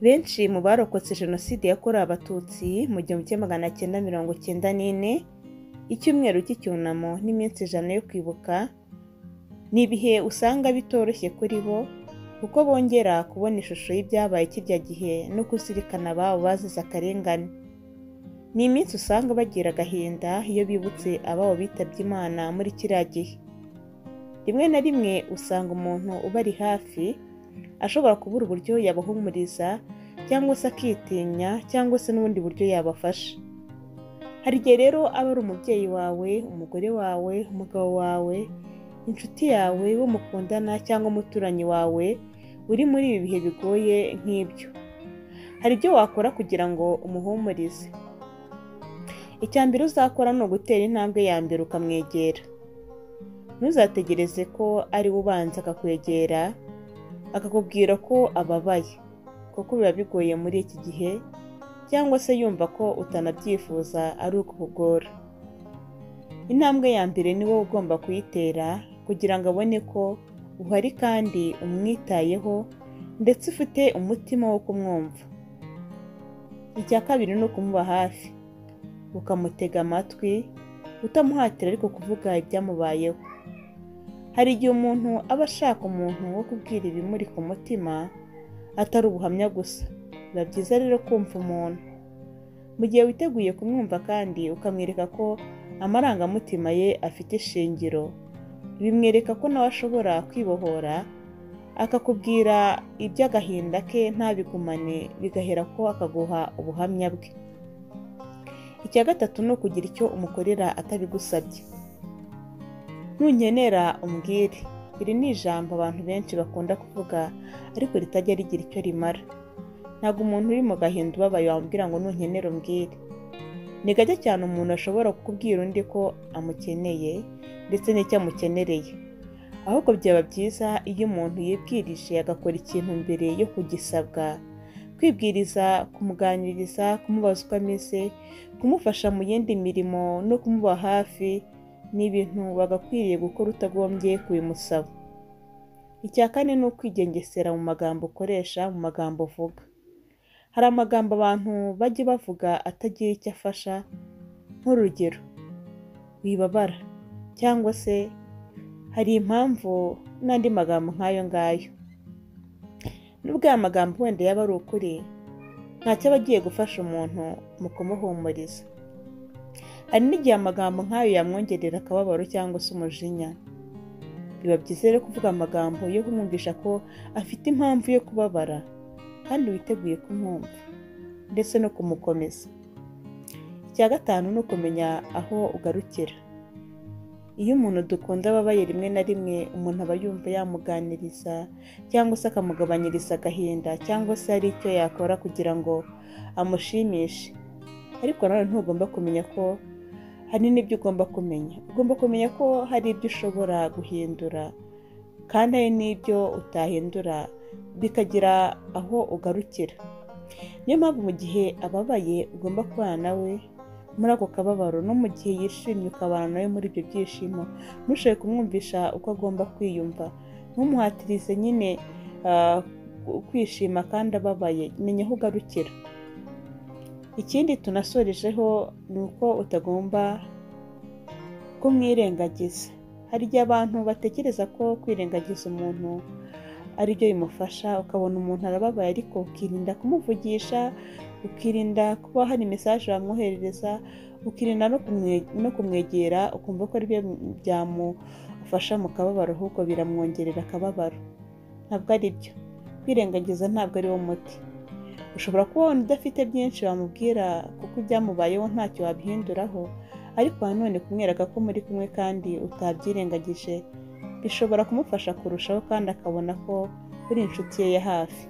Benshi mu barokotse Jenoside yakorewe Abatutsi mu gihumbi kimwe magana cyenda mirongo cyenda n'ine, icyumweru cy'icyunamo n'iminsi ijana yo kwibuka, ni ibihe usanga bitoroshye kuri bo kuko bongera kubona ishusho y'ibyabaye kirya gihe no kuzirikana ababo bazize akarengane. Ni iminsi usanga bagira agahinda iyo bibutse ababo bitabye Imana muri kiriya gihe. Rimwe na rimwe usanga umuntu ubari hafi ashobora kubura uburyo yabahumuriza cyangwa se akitinya cyangwa se n'ubundi buryo yabafasha. Hari igihe rero aba ari umubyeyi wawe, umugore wawe, umugabo wawe, inshuti yawe, uwo mukundana cyangwa umuturanyi wawe uri muri ibi bihe bigoye nk'ibyo. Hari ibyo wakora kugira ngo umuhumurize. Icya mbere uzakora ni ugutera intambwe ya mbere ukamwegera. Ntuzategereze ko ari we ubanza akakwegera akakubwira ko ababaye kuko biba bigoye muri iki gihe cyangwa se yumva ko utanabyifuza ari ukukugora. Intambwe ya mbere ni wowe ugomba kuyitera kugira ngo abone ko uhari kandi umwitayeho ndetse ufite umutima wo kumwumva. Icya kabiri ni ukumuba hafi, ukamutega amatwi, utamuhatira ariko kuvuga ibyamubayeho. Hari igihe umuntu aba ashaka umuntu wo kubwira ibimuri ku mutima atari ubuhamya gusa. Biba byiza rero kumva umuntu. Mu gihe witeguye kumwumva kandi ukamwereka ko amarangamutima ye afite ishingiro, bimwereka ko nawe ashobora kwibohora, akakubwira iby'agahinda ke ntabigumane bigahera ko akaguha ubuhamya bwe. Icya gatatu ni ukugira icyo umukorera atabigusabye. Nunkenera umbwire. Iri ni ijambo abantu benshi bakunda kuvuga ariko ritajya rigira icyo rimara. Ntabwo umuntu uri mu gahinda ubabaye wamubwira ngo nunkenera umbwire. Ni gake cyane umuntu ashobora kukubwira undi ko amukeneye ndetse n'icyo amukenereye. Ahubwo byaba byiza iyo umuntu yibwirije agakora ikintu mbere yo kugisabwa, kwibwiriza, kumuganiriza, kumubaza uko ameze, kumufasha mu yindi mirimo no kumuba hafi, ni ibintu wagakwiriye gukora utagombye kubimusaba. Icya kane ni ukwigengesera mu magambo ukoresha, mu magambo uvuga. Hari amagambo abantu bajya bavuga atagira icyo afasha, nk'urugero wibabara cyangwa se hari impamvu n'andi magambo nk'ayo ngayo. Nubwo aya magambo wenda yaba ari ukuri, ntacyo aba agiye gufasha umuntu mu kumuhumuriza. Hari n'igihe amagambo nk'ayo yamwongerera akababaro cyangwa se umujinya. Biba byiza rero kuvuga amagambo yo kumwumvisha ko afite impamvu yo kubabara kandi witeguye kumwumva ndetse no kumukomeza. Icya gatanu ni ukumenya aho ugarukira. Iyo umuntu dukunda ababaye rimwe na rimwe umuntu aba yumva yamuganiriza cyangwa se akamugabanyiriza agahinda cyangwa se hari icyo yakora kugira ngo amushimishe. Ariko nanone ntugomba kumenya ko hari n'ibyo ugomba kumenya. Ugomba kumenya ko hari ibyo ushobora guhindura kandi hari n'ibyo utahindura bikagira aho ugarukira. Niyo mpamvu mu gihe ababaye ugomba kubana nawe muri ako kababaro no mu gihe yishimye ukabana nawe muri ibyo byishimo, ntushobore kumwumvisha uko agomba kwiyumva. Ntumuhatirize nyine kwishima kandi ababaye, menya aho ugarukira. Ikindi tunasorejeho ni uko utagomba kumwirengagiza. Hari igihe abantu batekereza ko kwirengagiza umuntu ari byo bimufasha, ukabona umuntu arababaye ariko ukirinda kumuvugisha, ukirinda kuba hari mesaje wamwoherereza, ukirinda no kumwegera ukumva ko ari byo byamufasha mu kababaro ahubwo biramwongerera akababaro. Ntabwo ari byo. Kwirengagiza ntabwo ari wo muti. Ushobora kuba wabona udafite byinshi wamubwira kuko ibyamubayeho ntacyo wabihinduraho, ariko nanone kumwereka ko muri kumwe kandi utabyirengagije, bishobora kumufasha kurushaho kandi akabona ko uri inshuti ye ya hafi.